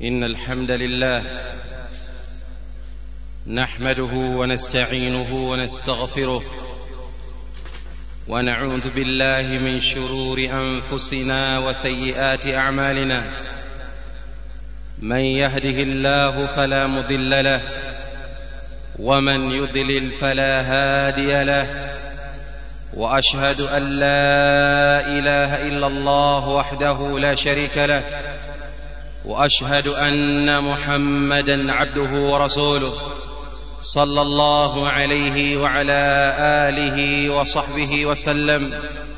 ان الحمد لله نحمده ونستعينه ونستغفره ونعوذ بالله من شرور انفسنا وسيئات اعمالنا من يهده الله فلا مضل له ومن يضلل فلا هادي له واشهد ان لا اله الا الله وحده لا شريك له واشهد ان محمدا عبده ورسوله صلى الله عليه وعلى اله وصحبه وسلم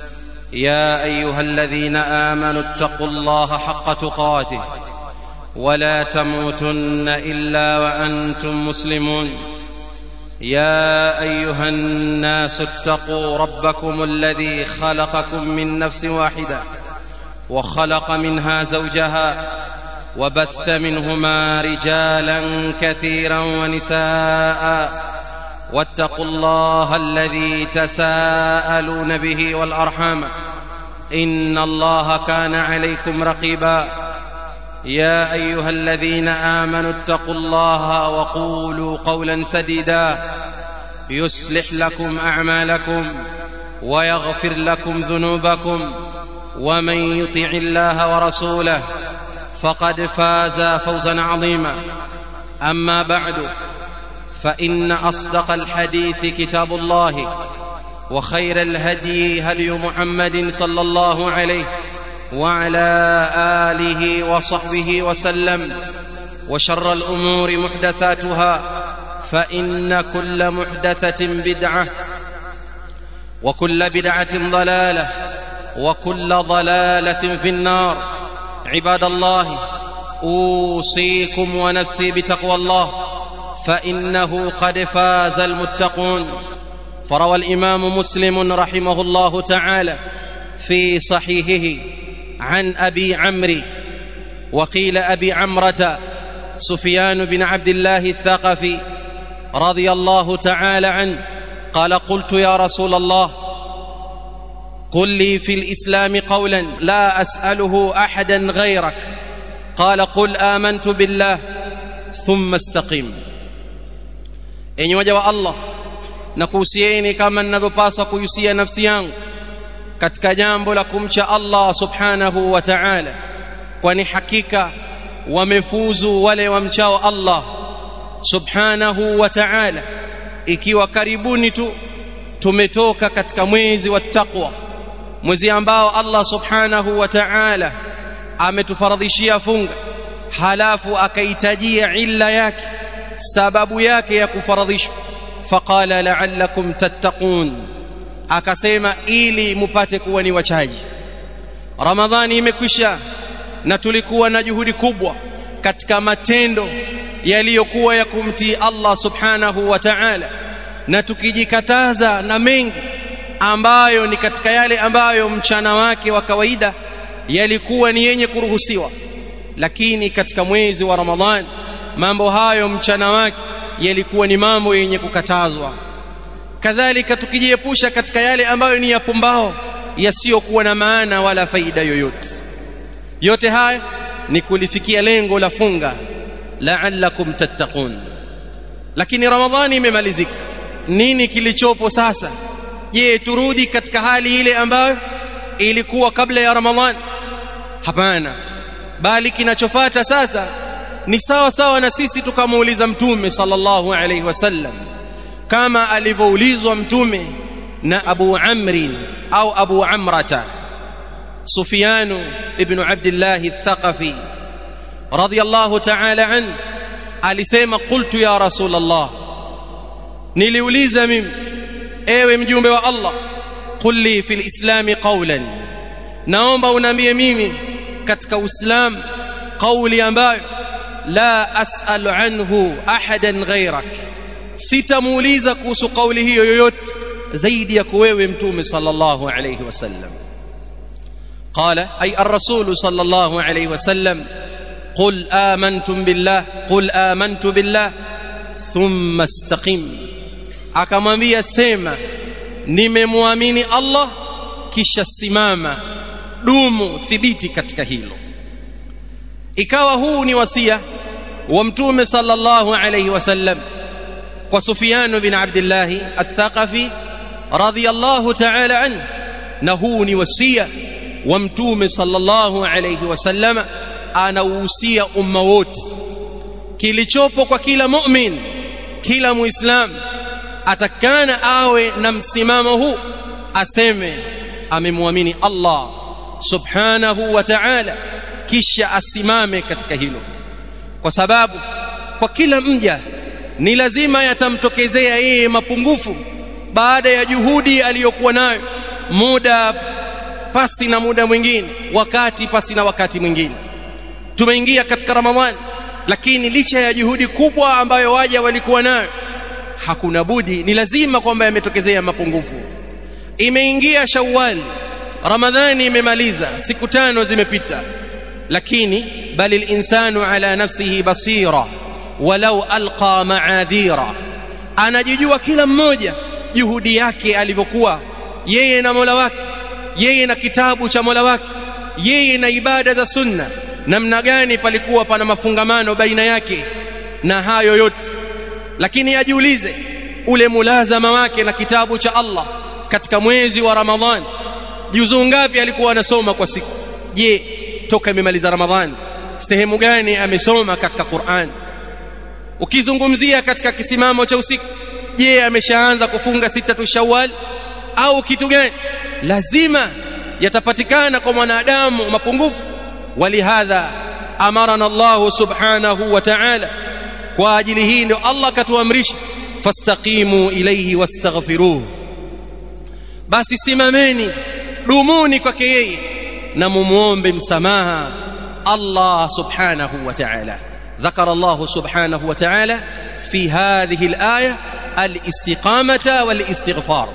يا ايها الذين امنوا اتقوا الله حق تقاته ولا تموتن الا وانتم مسلمون يا ايها الناس اتقوا ربكم الذي خلقكم من نفس واحده وخلق منها زوجها وبث منهما رجالا كثيرا ونساء واتقوا الله الذي تساءلون به والارحام ان الله كان عليكم رقيبا يا ايها الذين امنوا اتقوا الله وقولوا قولا سديدا يصلح لكم اعمالكم ويغفر لكم ذنوبكم ومن يطع الله ورسوله فقد فاز فوزا عظيما اما بعد فان اصدق الحديث كتاب الله وخير الهدي هدي محمد صلى الله عليه وعلى اله وصحبه وسلم وشر الامور محدثاتها فان كل محدثه بدعه وكل بدعه ضلاله وكل ضلاله في النار عباد الله اوصيكم ونفسي بتقوى الله فانه قد فاز المتقون فروى الامام مسلم رحمه الله تعالى في صحيحه عن ابي عمرو وقيل ابي عمره سفيان بن عبد الله الثقفي رضي الله تعالى عنه قال قلت يا رسول الله قل لي في الاسلام قولا لا اساله احدا غيرك قال قل امنت بالله ثم استقم enyi waja wa allah na kuhusieni kama ninavyopaswa kuhusia nafsi yangu katika jambo la kumcha allah subhanahu wa ta'ala kwani hakika wamefuzu wale wamchao allah subhanahu wa ta'ala ikiwa karibuni tu tumetoka katika mwezi wa taqwa mwezi ambao Allah subhanahu wa ta'ala ametufaradhishia funga halafu akaitajia illa yake sababu yake ya kufaradhishwa faqala la'allakum tattaqun akasema ili mupate kuwa ni wachaji ramadhani imekwisha na tulikuwa na juhudi kubwa katika matendo yaliyokuwa ya kumtii Allah subhanahu wa ta'ala na tukijikataza na mengi ambayo ni katika yale ambayo mchana wake wa kawaida yalikuwa ni yenye kuruhusiwa lakini katika mwezi wa Ramadhani mambo hayo mchana wake yalikuwa ni mambo yenye kukatazwa kadhalika tukijiepusha katika yale ambayo ni yapumbao yasiyokuwa na maana wala faida yoyote yote haya ni kulifikia lengo la funga la'allakum tattaqun lakini Ramadhani imemalizika nini kilichopo sasa je turudi katika hali ile ambayo ilikuwa kabla ya ramadhan hapana bali kinachofuata sasa ni sawa sawa na sisi tukamuuliza mtume sallallahu alaihi wasallam kama alivyoulizwa mtume na Abu Amrin au Abu Amrata Sufyan ibn Abdullah al-Thaqafi radiyallahu ta'ala an alisema qultu ya rasul Allah niliuliza mimi ewe mjumbe wa Allah qul li fil islam qawlan naomba uniambie mimi katika uislamu kauli ambayo la as'alu anhu ahadan ghayrak sitamuuliza kuhusu kauli hiyo yoyote zaidi yako wewe mtume sallallahu alayhi wasallam قال أي الرسول صلى الله عليه وسلم قل آمنتم بالله قل آمنت بالله ثم استقم akamwambia sema nimemwamini Allah kisha simama dumu thibiti katika hilo ikawa huu ni wasia wa mtume sallallahu alayhi wasallam kwa Sufyan bin Abdullah al-Thaqafi radiyallahu ta'ala anhu na huu ni wasia wa mtume sallallahu alayhi wasallam anauhusia umma wote kilichopo kwa kila mu'min kila muislam atakana awe na msimamo huu aseme amemwamini Allah subhanahu wa ta'ala kisha asimame katika hilo kwa sababu kwa kila mja ni lazima yatamtokezea yeye mapungufu baada ya juhudi aliyokuwa nayo muda pasi na muda mwingine wakati pasi na wakati mwingine tumeingia katika ramadhani lakini licha ya juhudi kubwa ambayo waja walikuwa nayo hakuna budi ni lazima kwamba yametokezea mapungufu imeingia shawwal ramadhani imemaliza siku tano zimepita lakini bali linsanu ala nafsihi basira walau alqa maadhira anajijua kila mmoja juhudi yake alivyokuwa yeye na Mola wake yeye na kitabu cha Mola wake yeye na ibada za sunna namna gani palikuwa pana mafungamano baina yake na hayo yote lakini ajiulize ule mulazama wake na kitabu cha Allah katika mwezi wa Ramadhani juzuu ngapi alikuwa anasoma kwa siku je toka imemaliza Ramadhani sehemu gani amesoma katika Qur'an ukizungumzia katika kisimamo cha usiku je ameshaanza kufunga sita tu Shawwal au kitu gani lazima yatapatikana kwa mwanadamu mapungufu walihadha amarana Allah subhanahu wa ta'ala kwa ajili hii ndio Allah katuamrisha fastaqimu ilayhi wastaghfiruh basi simameni dumuni kwake yeye na mumuombe msamaha Allah subhanahu wa ta'ala ذكر الله سبحانه وتعالى في هذه الآية الاستقامة والاستغفار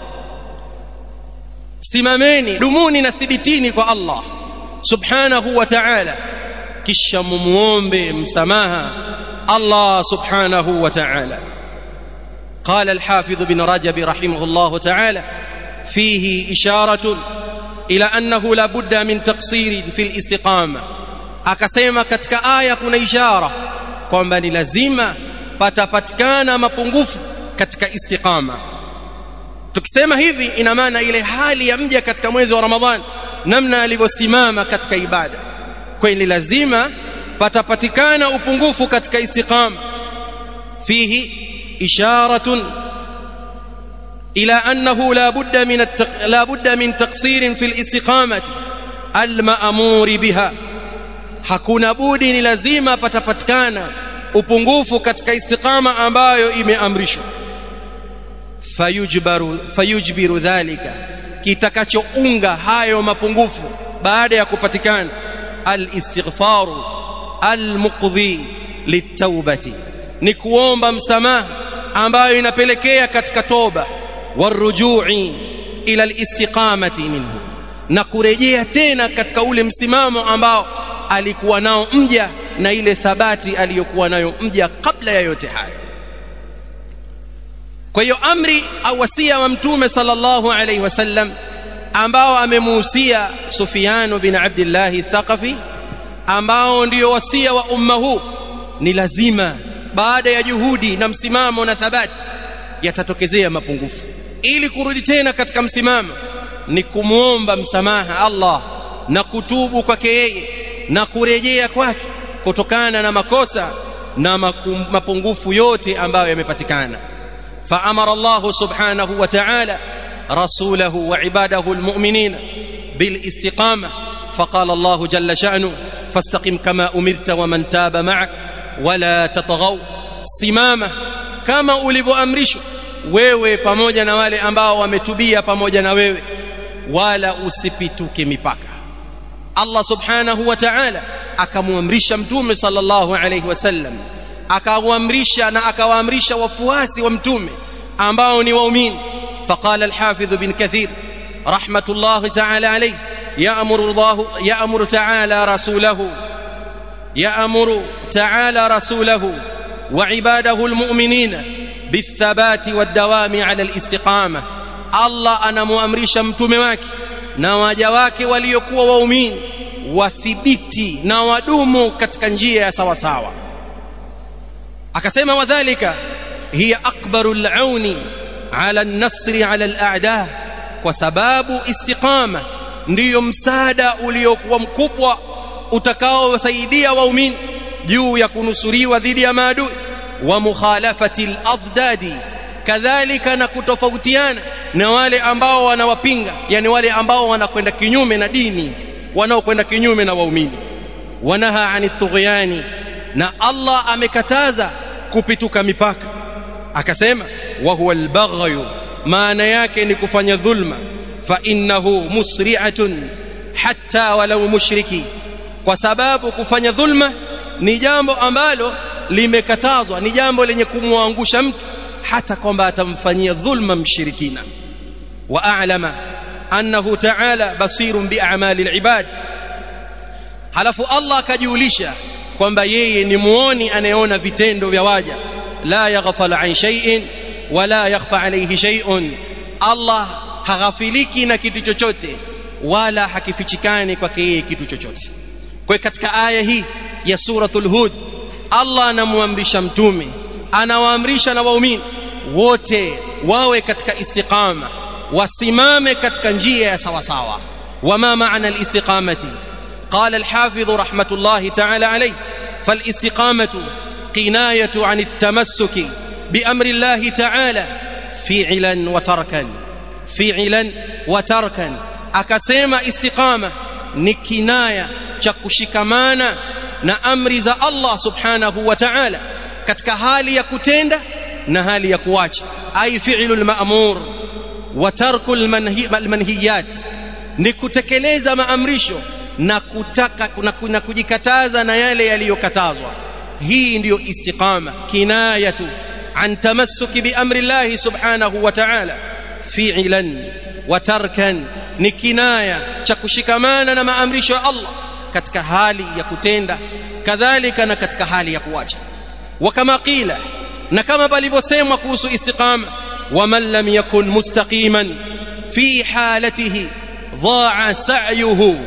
simameni dumuni na thibitini kwa Allah subhanahu wa ta'ala kisha mumuombe msamaha Allah subhanahu wa ta'ala قال الحافظ بن رجب رحمه الله تعالى فيه إشارة إلى أنه لا بد من تقصير في الاستقامة akasema katika aya kuna ishara kwamba ni lazima patapatikana mapungufu katika istiqama tukisema hivi ina maana ile hali ya mja katika mwezi wa Ramadhani namna alivyosimama katika ibada kweli lazima patapatikana upungufu katika istiqama fihi isharatun ila annahu la budda min la budda min taqsir fi al-istiqamati al-ma'mur biha hakuna budi ni lazima patapatikana upungufu katika istiqama ambayo imeamrishwa fayujbaru fayujbiru dhalika kitakachounga hayo mapungufu baada ya kupatikana alistighfaru almuqdhi litaubati ni kuomba msamaha ambayo inapelekea katika toba warujui ila alistiqamati minhu na kurejea tena katika ule msimamo ambao alikuwa nao mja na ile thabati aliyokuwa nayo mja kabla ya yote hayo kwa hiyo amri au wasia wa mtume sallallahu alaihi wasallam ambao amemuhusia Sufyan bin Abdullah Thaqafi ambao ndio wasia wa umma huu ni lazima baada ya juhudi na msimamo na thabati yatatokezea mapungufu ili kurudi tena katika msimamo ni kumwomba msamaha Allah na kutubu kwake yeye na kurejea kwake kutokana na makosa na mapungufu yote ambayo yamepatikana فأمر الله سبحانه وتعالى رسوله وعباده المؤمنين بالاستقامة فقال الله جل شأنه فاستقم كما أمرت ومن تاب معك ولا تطغوا simama kama ulivyoamrishwa wewe pamoja na wale ambao wametubia pamoja na wewe wala usipituke mipaka Allah subhanahu wa ta'ala akamwamrisha mtume sallallahu alayhi wasallam akawaamrisha na akawaamrisha wafuasi wa mtume ambao ni waumini faqala al-hafidh bin kathir rahmatullah ta'ala alayhi ya'muru Allah ya'muru ta'ala rasulahu ya'muru ta'ala rasulahu wa ibadahu al-mu'minina bithabati wad-dawami 'ala al-istiqamah Allah anamuamrisha mtume wake na waja wake waliokuwa waumini wathibiti na wadumu katika njia ya sawa sawa akasema wadhālika hiya akbaru al-auni ala an-nasri ala al-a'da kwa sababu istiqama ndiyo msaada uliokuwa mkubwa utakaowasaidia waumini juu ya kunusuriwa dhidi ya maadui wa mukhalafati al-adadi kadhalika na kutofautiana na wale ambao wanawapinga yani wale ambao wanakwenda kinyume na dini wanaokwenda kinyume na waumini wanaha anit tughyani na Allah amekataza kupituka mipaka akasema wa huwa al-baghyu maana yake ni kufanya dhulma fa innahu musri'atun hatta walau mushriki kwa sababu kufanya dhulma ni jambo ambalo limekatazwa ni jambo lenye kumwangusha mtu hata kwamba atamfanyia dhulma mshirikina wa a'lama annahu ta'ala basirun bi'amali al-ibad halafu Allah akajiulisha kwamba yeye ni muoni anayeona vitendo vya waja la yaghfal an shay'in wala yakhfa alayhi shay'un Allah haghafiliki na kitu chochote wala hakifichikani kwake yeye kitu chochote kwa katika aya hii ya suratul hud Allah anamwamrisha mtume anawaamrisha na waumini wote wawe katika istiqama wasimame katika njia ya sawa sawa wama maana alistiqamati قال الحافظ رحمة الله تعالى عليه فالاستقامة قناية عن التمسك بأمر الله تعالى فعلا وتركا فعلا وتركا أكسيما استقامة نكناية chakushikamana na amri za Allah subhanahu wa ta'ala katika hali ya kutenda na hali ya kuacha ai fi'lul ma'mur wa tarkul manhiyat ni kutekeleza maamrisho na kutaka na, na kujikataza na yale yaliyokatazwa hii ndiyo istiqama kinayatu an tamassuki bi amri Allah subhanahu wa ta'ala fi'lan wa tarkan ni kinaya cha kushikamana na maamrisho ya Allah katika hali ya kutenda kadhalika na katika hali ya kuacha wa kama qila na kama palivyosemwa kuhusu istiqama waman lam yakun mustaqiman fi halatihi dhaa sa'yuhu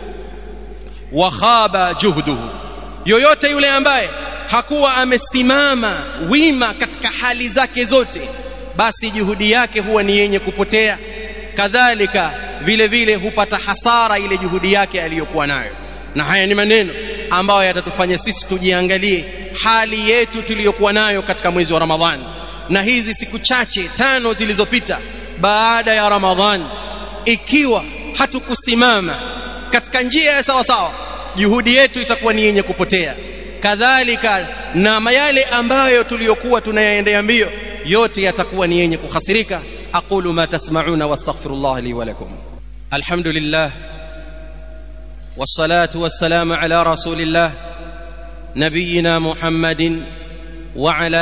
wa khaba juhduhu yoyote yule ambaye hakuwa amesimama wima katika hali zake zote basi juhudi yake huwa ni yenye kupotea kadhalika vile vile hupata hasara ile juhudi yake aliyokuwa nayo na haya ni maneno ambayo yatatufanya sisi tujiangalie hali yetu tuliyokuwa nayo katika mwezi wa Ramadhani na hizi siku chache tano zilizopita baada ya Ramadhani ikiwa hatukusimama katika njia ya sawa sawa juhudi yetu itakuwa ni yenye kupotea kadhalika na yale ambayo tuliyokuwa tunayaendea mbio yote yatakuwa ni yenye kuhasirika aqulu ma tasma'una wastaghfirullah li wa lakum alhamdulillah والصلاه والسلام على رسول الله نبينا محمد وعلى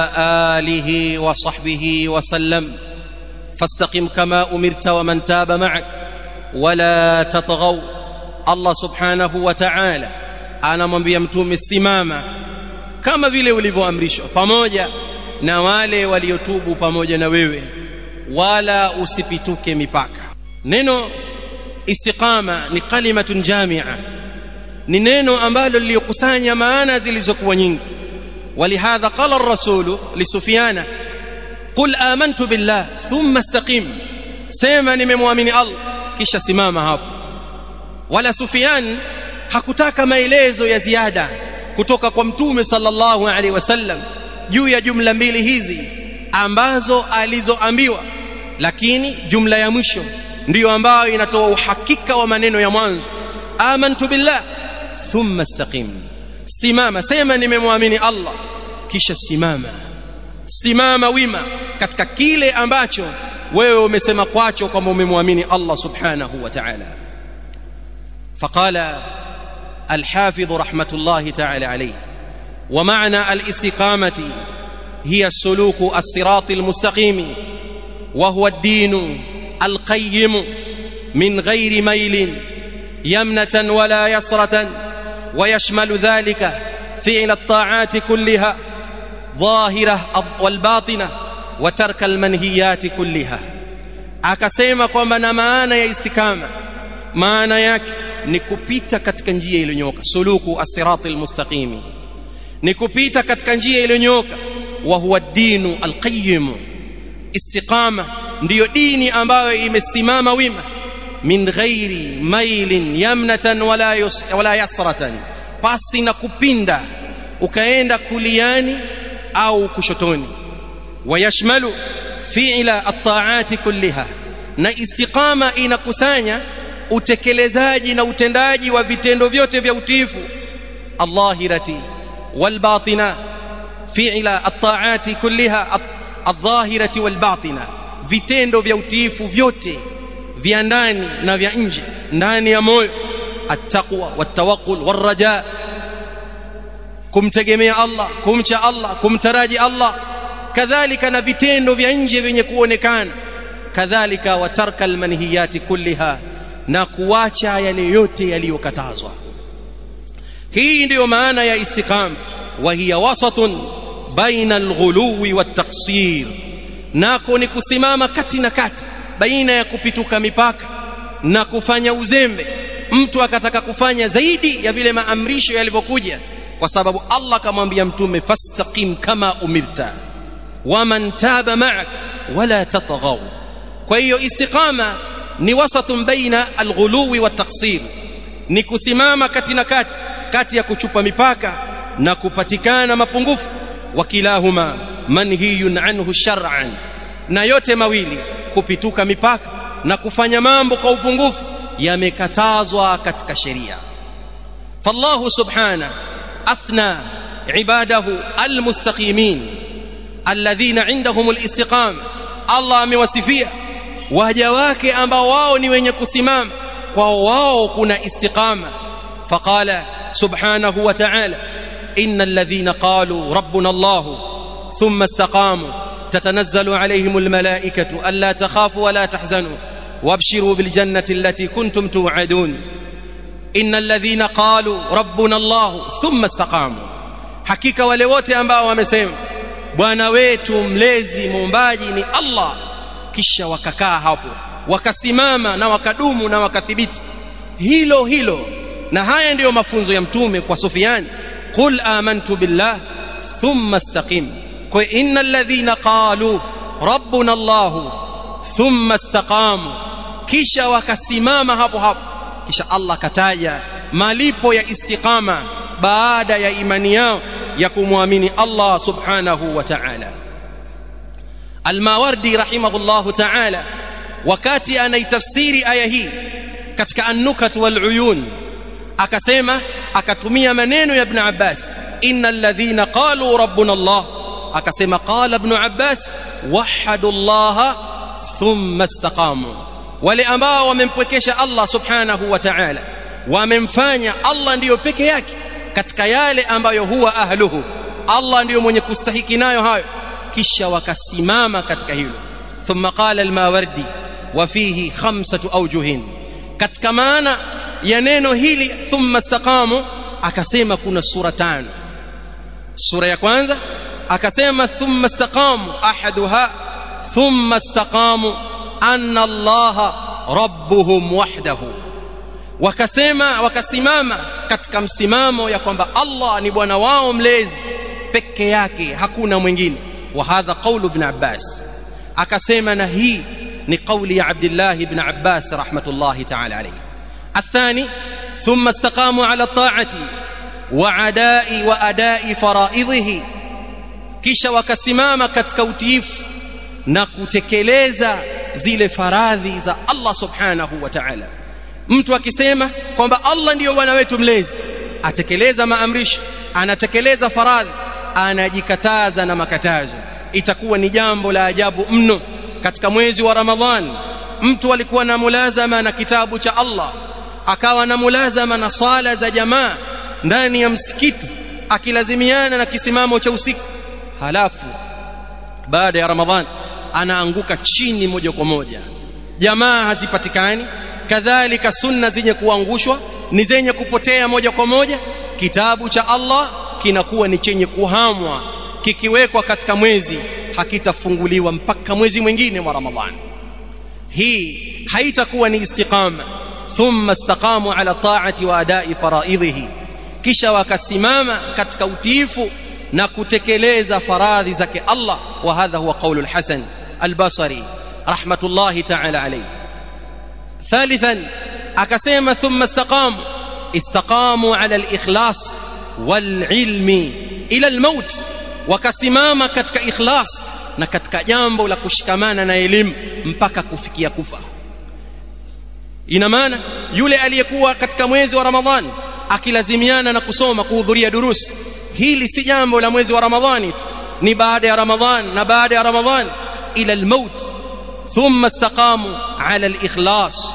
اله وصحبه وسلم فاستقم كما امرت ومن تاب معك ولا تطغوا الله سبحانه وتعالى anamwambia mtume simama kama vile ulivyoamrishwa pamoja na wale waliotubu pamoja na wewe wala usipituke mipaka neno istiqama ni kalimatun jamia ni neno ambalo lilikusanya maana zilizokuwa nyingi ولهذا قال الرسول لسفيان قل آمنت بالله ثم استقم سيما nimemwamini Allah kisha simama hapo wala Sufyan hakutaka maelezo ya ziada kutoka kwa mtume sallallahu alaihi wasallam juu ya jumla mbili hizi ambazo alizoambiwa lakini jumla ya mwisho ndiyo ambayo inatoa uhakika wa maneno ya mwanzo amantu billah thumma istaqim simama sema nimemwamini Allah kisha simama simama wima katika kile ambacho wewe umesema kwacho kwamba umemwamini Allah subhanahu wa ta'ala فقال الحافظ رحمة الله تعالى عليه ومعنى الاستقامة هي السلوك الصراط المستقيم وهو الدين القيم من غير ميل يمنة ولا يسرة ويشمل ذلك فعل الطاعات كلها ظاهرة والباطنة وترك المنهيات كلها akasema kwamba na maana ya istikama maana yake ni kupita katika njia iliyonyooka suluku as-sirati al-mustaqimi ni kupita katika njia iliyonyooka wa huwa dinu al-qayyim istiqama ndiyo dini ambayo imesimama wima min ghairi mailin yamnatan wala yus, wala yasratan pasi na kupinda ukaenda kuliani au kushotoni wayashmalu fi'la at-ta'ati kulliha na istiqama inakusanya utekelezaji na utendaji wa vitendo vyote vya utiifu allahirati walbatina fi'la at-ta'ati kulliha adh-dhahirati walbatina vitendo vya utiifu vyote vya ndani na vya nje ndani ya moyo at-taqwa wat-tawakkul war-raja kumtegemea Allah kumcha Allah kumtaraji Allah kadhalika na vitendo vya nje vyenye kuonekana kadhalika watarka almanhiyati kulliha na kuacha yale yote yaliyokatazwa hii ndiyo maana ya istiqama wa hiya wasatun baina alghuluwi wattaqsir nako ni kusimama kati na kati baina ya kupituka mipaka na kufanya uzembe mtu akataka kufanya zaidi ya vile maamrisho yalivyokuja kwa sababu Allah kamwambia mtume fastaqim kama umirta waman taba ma'ak wala tatghaw kwa hiyo istiqama ni wasatun baina alghuluwi wattaqsir ni kusimama kati na kati kati ya kuchupa mipaka na kupatikana mapungufu wakilahuma manhiyun anhu shar'an na yote mawili kupituka mipaka na kufanya mambo kwa upungufu yamekatazwa katika sheria fallahu subhana athna ibadahu almustaqimin alladhina indahum alistiqama Allah amewasifia waja wake ambao wao ni wenye kusimama kwao wao kuna istiqama faqala subhanahu wa ta'ala innal ladhina qalu rabbuna Allah thumma istaqamu تتنزل عليهم الملائكة ألا تخافوا ولا تحزنوا وابشروا بالجنة التي كنتم توعدون إن الذين قالوا ربنا الله ثم استقاموا حقيقة wale wote ambao wamesema bwana wetu mlezi muumbaji ni Allah kisha wakakaa hapo wakasimama na wakadumu na wakathibiti hilo hilo na haya ndiyo mafunzo ya mtume kwa Sufiani qul amantu billah thumma istaqim kwa innal ladhina qalu rabbuna Allah thumma istaqamu kisha wakasimama hapo hapo kisha Allah kataja malipo ya istiqama baada ya imani yao ya kumwamini Allah subhanahu wa ta'ala Al-Mawardi rahimahullahu ta'ala wakati anaitafsiri aya hii katika an-nukat wal uyun akasema akatumia maneno ya Ibn Abbas innal ladhina qalu rabbuna Allah akasema qala Ibn Abbas wahadu Allah thumma istaqamu wale ambao wamempwekesha Allah subhanahu wa ta'ala wamemfanya Allah ndiyo peke yake katika yale ambayo huwa ahluhu Allah ndiyo mwenye kustahiki nayo hayo kisha wakasimama katika hilo thumma qala al-mawardi wa fihi khamsatu awjuhin katika maana ya neno hili thumma istaqamu akasema kuna sura tano sura ya kwanza akasema thumma istaqamu ahaduha thumma istaqamu anna allaha rabbuhum wahdahu wakasema wakasimama katika msimamo ya kwamba Allah ni bwana wao mlezi peke yake hakuna mwingine wa hadha qawlu ibn Abbas akasema na hii ni kauli ya Abdullah ibn Abbas rahmatullahi ta'ala alayhi الثاني ثم استقاموا على الطاعة وعداء وأداء فرائضه kisha wakasimama katika utiifu na kutekeleza zile faradhi za Allah subhanahu wa ta'ala mtu akisema kwamba Allah ndiyo bwana wetu mlezi atekeleza maamrisho anatekeleza faradhi anajikataza na makatazo itakuwa ni jambo la ajabu mno katika mwezi wa Ramadhani mtu alikuwa na mulazama na kitabu cha Allah akawa na mulazama na swala za jamaa ndani ya msikiti akilazimiana na kisimamo cha usiku halafu baada ya Ramadhani anaanguka chini moja kwa moja jamaa hazipatikani kadhalika sunna zenye kuangushwa ni zenye kupotea moja kwa moja kitabu cha Allah kinakuwa ni chenye kuhamwa kikiwekwa katika mwezi hakitafunguliwa mpaka mwezi mwingine wa Ramadhani hii haitakuwa ni istiqama thumma istaqamu ala ta'ati wa adai faraidhihi kisha wakasimama katika utiifu na kutekeleza faradhi zake Allah wa hadha huwa qaulul Hasan al-Basri rahmatullahi ta'ala alayhi thalithan akasema thumma istaqamu istaqamu ala al-ikhlas wal-ilmi ila al-maut wakasimama katika ikhlas na katika jambo la kushikamana na elimu mpaka kufikia kufa ina maana yule aliyekuwa katika mwezi wa Ramadhani akilazimiana na kusoma kuhudhuria durusi hili si jambo la mwezi wa Ramadhani tu ni baada ya Ramadhani na baada ya Ramadhani ila almaut thumma istaqamu ala alikhlas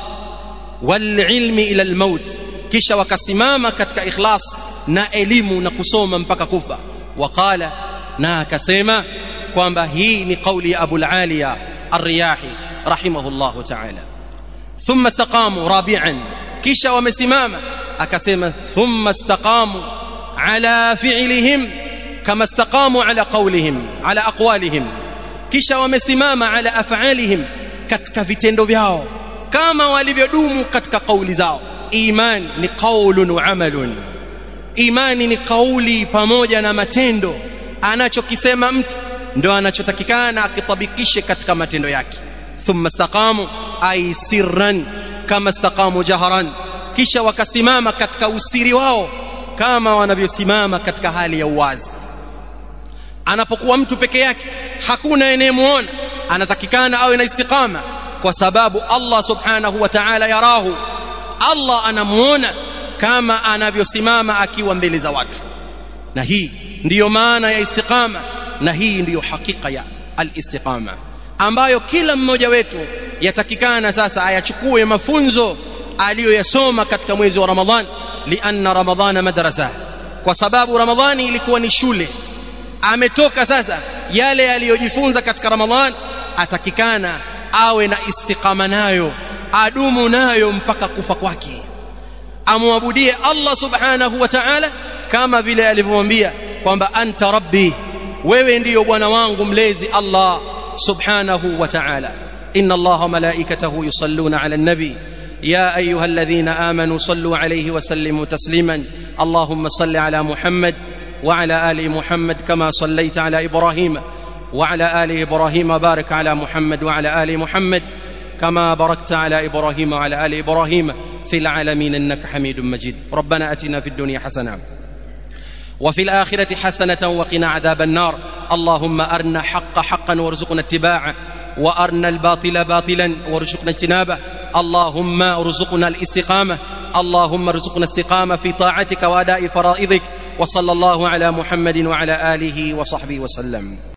walilmi ila almaut kisha wakasimama katika ikhlas na elimu na kusoma mpaka kufa waqala na akasema kwamba hii ni kauli ya Abu al-Aliya ar-Riyahi rahimahullahu ta'ala thumma istaqamu rabi'an kisha wamesimama akasema thumma istaqamu ala fi'lihim kama istaqamu ala qawlihim ala aqwalihim kisha wamesimama ala af'alihim katika vitendo vyao kama walivyodumu katika kauli zao iman ni qaulun wa amalun imani ni kauli pamoja na matendo anachokisema mtu ndo anachotakikana akitabikishe katika matendo yake thumma istaqamu ay sirran kama istaqamu jahran kisha wakasimama katika usiri wao kama wanavyosimama katika hali ya uwazi anapokuwa mtu peke yake hakuna anayemuona anatakikana awe na istiqama kwa sababu Allah subhanahu wa ta'ala yarahu Allah anamuona kama anavyosimama akiwa mbele za watu na hii ndiyo maana ya istiqama na hii ndiyo hakika ya al-istiqama ambayo kila mmoja wetu yatakikana sasa ayachukue mafunzo aliyoyasoma katika mwezi wa Ramadhan lianna ramadhana madrasa kwa sababu ramadhani ilikuwa ni shule ametoka sasa yale aliyojifunza katika ramadhan atakikana awe na istiqama nayo adumu nayo mpaka kufa kwake amwabudie Allah subhanahu wa ta'ala kama vile alivyomwambia kwamba anta rabbi wewe ndiyo bwana wangu mlezi Allah subhanahu wa ta'ala inna Allah wa malaikatahu yusalluna ala an-nabi يا ايها الذين امنوا صلوا عليه وسلموا تسليما اللهم صل على محمد وعلى ال محمد كما صليت على ابراهيم وعلى ال ابراهيم بارك على محمد وعلى ال محمد كما باركت على ابراهيم وعلى ال ابراهيم في العالمين انك حميد مجيد ربنا اتنا في الدنيا حسنه وفي الاخره حسنه وقنا عذاب النار اللهم ارنا حق حقا وارزقنا اتباعه وارنا الباطل باطلا وارزقنا اجتنابه اللهم ارزقنا الاستقامه اللهم ارزقنا استقامه في طاعتك واداء فرائضك وصلى الله على محمد وعلى اله وصحبه وسلم